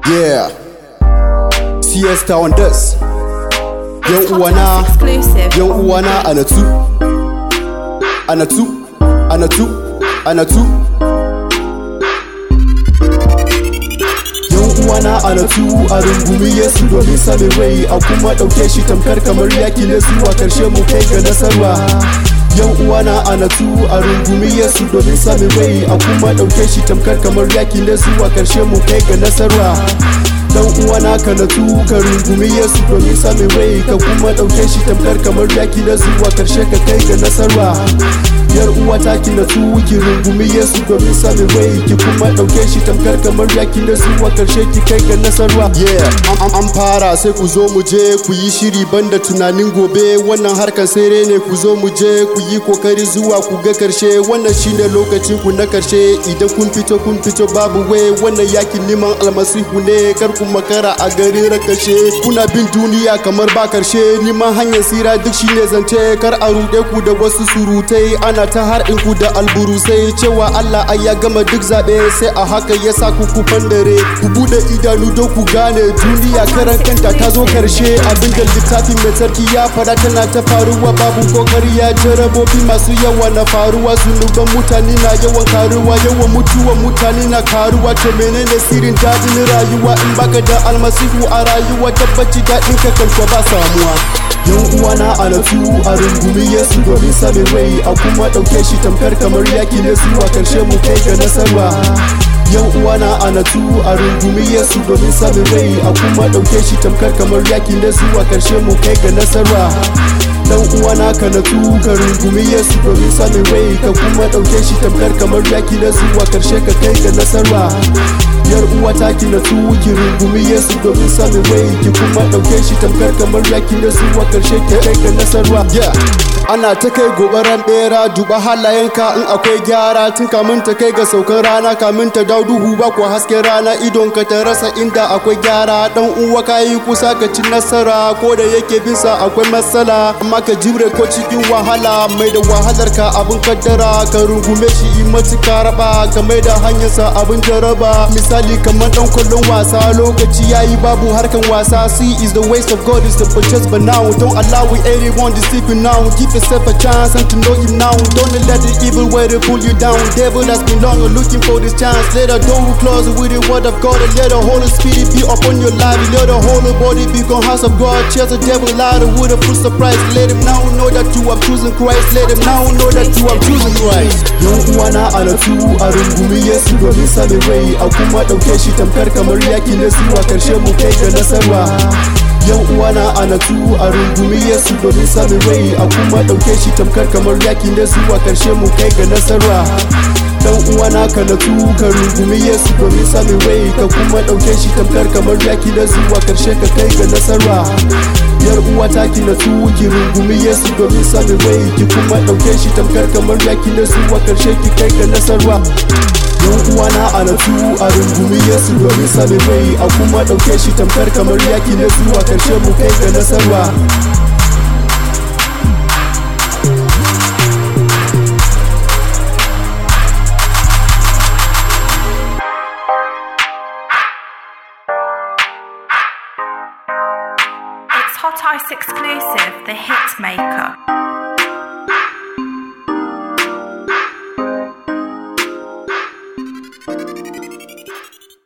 Yeah. Siesta on this. Yan uwana, exclusive. yan uwana anatu. Anatu, anatu, anatu. Yan uwana anatu a rungumi Yesu domin samun rai a kuma ɗauke shi tamkar kamar yaki na zuwa karshe mu kai ga nasarwa. Yan uwana anatu a rungumi Yesu domin samun rai a kuma ɗauke shi tamkar kamar yaki na zuwa karshe mu kai ga nasarwa. dan uwana ka natsu ka rungumi Yesu domin samun rai ka kuma ɗauke shi tamkar kamar yaki na zuwa karshe ka kai ga nasarwa yar uwa ta ki natsu ki rungumi Yesu domin samun rai ki kuma ɗauke shi tamkar kamar yaki na zuwa karshe ki kai ga nasarwa yeah an, an fara sai ku zo mu je ku yi shiri banda tunanin gobe wannan harkar sere ne ku zo mu je ku yi kokari zuwa ku ga karshe wannan shine lokacin ku na karshe idan kun fito kun fito babu wai wannan yakin neman almasihu ne kar ku makara a garin rakashe kuna bin duniya kamar ba karshe neman hanyar sira duk shine zance kar a ruɗe ku da wasu surutai ana ta harɗin ku da alburusai cewa Allah ai ya gama duk zaɓe sai a haka ya sa ku ku fandare ku buɗe idanu don ku gane duniya karan kanta ta zo karshe abin da littafin mai sarki ya fara tana ta faruwa babu kokari ya jarabobi masu yawa na faruwa zunuban mutane na yawan karuwa yawan mutuwan mutane na karuwa to menene sirrin daɗin rayuwa in baka da almasihu a rayuwa tabbaci daɗin ka kanka ba samuwa yan uwana a natsu a rungumi yesu domin samun rai a kuma ɗauke shi tamkar kamar yaki ne zuwa karshe mu kai ga nasarwa yan uwana a natsu a rungumi yesu domin samun rai a kuma ɗauke shi tamkar kamar yaki ne zuwa karshe mu kai ga nasarwa dan uwana ka natsu ka rungumi yesu domin samun rai ka kuma ɗauke shi tamkar kamar yaki na zuwa karshe ka kai ga nasarwa yar uwa ta ki natsu ki rungumi yesu domin samun rai ki kuma ɗauke shi tamkar kamar yaki na zuwa karshe ki kai ga nasarwa ana ta kai gobaran bera duba halayenka in akwai gyara tun kamin ta kai ga saukan rana kamin ta dau duhu ba ko hasken rana idon ka ta rasa inda akwai gyara dan uwa ka yi kusa ka ci nasara ko da yake bisa akwai matsala amma ka jimre ko cikin wahala mai da wahalar ka abin kaddara ka rungume shi in matuka raba ka mai da hanyarsa abin jaraba misali kamar dan kwallon wasa lokaci yayi babu harkan wasa see is the waste of God is the purchase but now don't allow anyone to sleep you now give yourself a chance and to know him now don't let the evil way to pull you down devil has been long looking for this chance let the door close with the word of God and let the Holy Spirit be upon your life let the whole body become house of God chase the devil out with a full surprise let him now know that you have chosen Christ let him now know that you have chosen Christ yan uwana a natsu a rungumi Yesu domin samun rai a kuma ɗauke shi tamkar kamar yaki na zuwa karshe mu kai ga nasarwa yan uwana a natsu a rungumi Yesu domin samun rai a kuma ɗauke shi tamkar kamar yaki na zuwa karshe mu kai ga nasarwa dan uwana ka natsu ka rungumi Yesu domin samun rai ka kuma ɗauke shi tamkar kamar yaki na zuwa karshe ka kai ga nasarwa yar uwa ta ki natsu ki rungumi Yesu domin samun rai ki kuma ɗauke shi tamkar kamar yaki na zuwa karshe ki kai ga nasarwa yan uwana a natsu a rungumi Yesu domin samun rai a kuma ɗauke shi tamkar kamar yaki na zuwa karshe mu kai ga nasarwa It's Hot Ice exclusive, The Hit Maker.